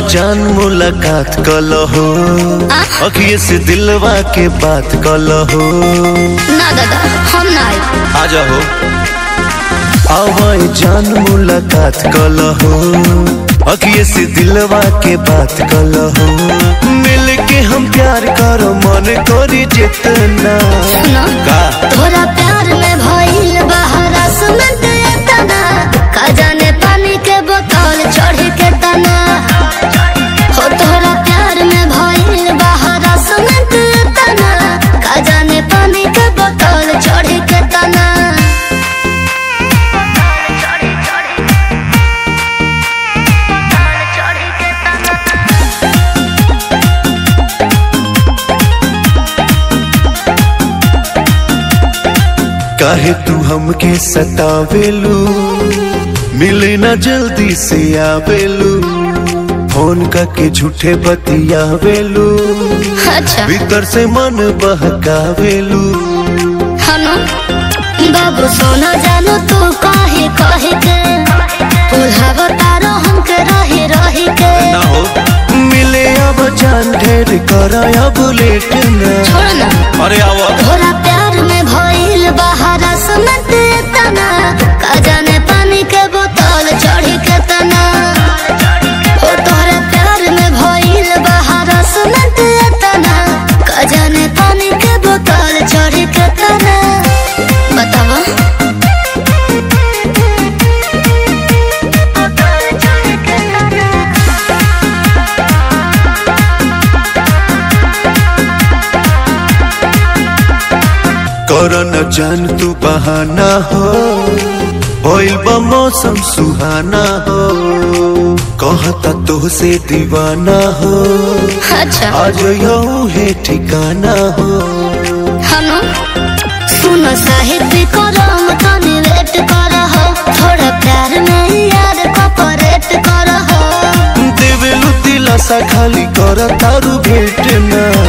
जान मुलाकात कलहो आ? अखिए से दिलवा के बात कलहो ना दादा हम ना आई आ जाओ आवाए जान मुलाकात कलहो अखिए से दिलवा के बात कलहो मिल के हम प्यार करो मन करी जितना सुनो का तोरा प्यार में भइल बहरा सुमंत तना का जाने पानी के बोतल चढ़ के तना हो तोरा प्यार में भइल बहरा सुमंत तना का जाने पानी के बोतल चढ़ के तना काहे तू हमके सतावेलू मिले ना जल्दी से आवेलू फोन करके झूठे बतियावेलू अच्छा भीतर से मन बहकावेलू हनु बाबू सोना जानो तू काहे काहे के पुल्हावा तारो हमके रही रही के ना हो मिले अब जान ढेर कर अब लेट ना छोड़ ना अरे आवा तोरा प्यार में भइल बहारा सुनत तना का जाने पानी के बोतल चढ़ी के तना ओ तोरा प्यार में भइल बहारा सुनत तना का जाने पानी के बोतल चढ़ी के तना बतावा कर न जान तू बहाना हो होइल बा मौसम सुहाना हो कहता तो से दीवाना हो अच्छा आज यू है ठिकाना हो हनु सुन साहित्य करम तनी वेट कर हो थोड़ा प्यार में यार कॉपरेट कर हो देवेलु दिलासा खाली कर तारू भेट ना